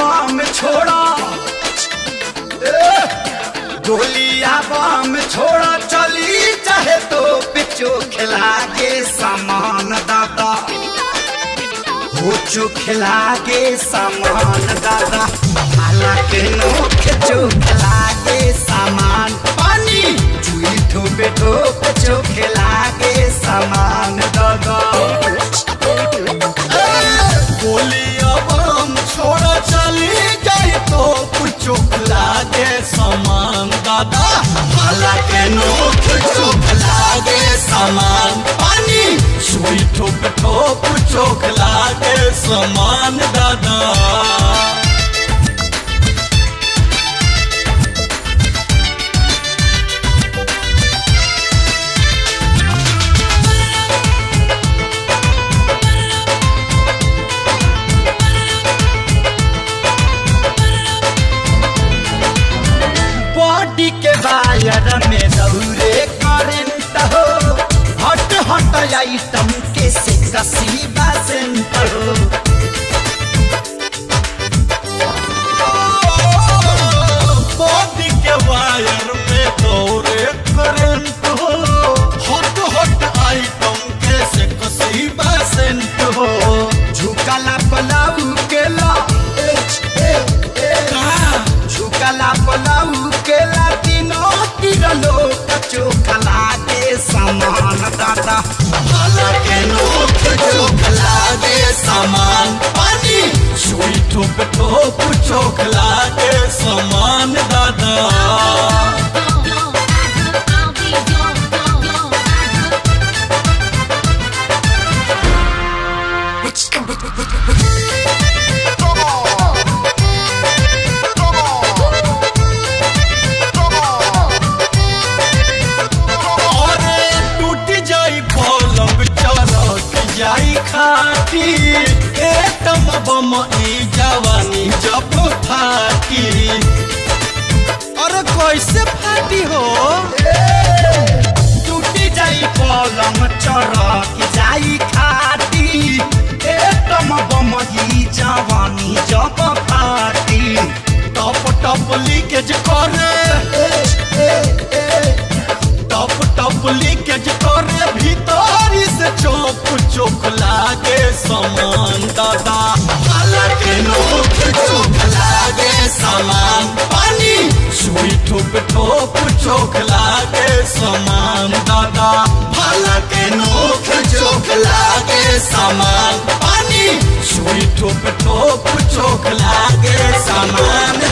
बम छोड़ा ए, गोलिया बम छोड़ा चली चाहे तो पिचो खिला के सामान दादा हो चुखला के सामान दादा हालांकि नोख चुखला के सामान पानी चुई ठोपे ठोप चुखला के सामान दादा गोलिया बम छोड़ा चली जाए तो कुछ लागे सामान दादा हालांकि नोख चोख लागे सामान पानी सुई ठोक ठोक चोख लागे सामान दादा बॉडी के वायर में दौरे करंट हो हट हट आइटम के से कसी बासेंट हो बॉडी के वायर में दौरे करंट हो हॉट हॉट आइटम के से कसी बसेंट हो झुकला पलाऊ के ला ए, ए, ए, झुकला पलाऊ के ला तीनों तिरलो कचो खला के सामान दादा हालांकि नोक चोक लागे सामान पानी सुई ठोक ठोक चोक लागे सामान दादा अरे टूट जाई पलंग चरक जाई खाटी ए तम बम ई जवानी जब फाटी अरे कैसे फाटी हो टूटी जाई पलंग चरक जाई खाटी ए तम बमही जवानी जब फाटी टप टप लीकेज करे टप टप लीकेज करे भीतरी से चौक चौक लागे सामान दादा हालांकि नोक चौक लागे सामान पानी सुई ठोक ठोक चौक लागे सामान दादा हालांकि नोक चौक लागे सामान पानी सुई ठोक ठोक चौक लागे सामान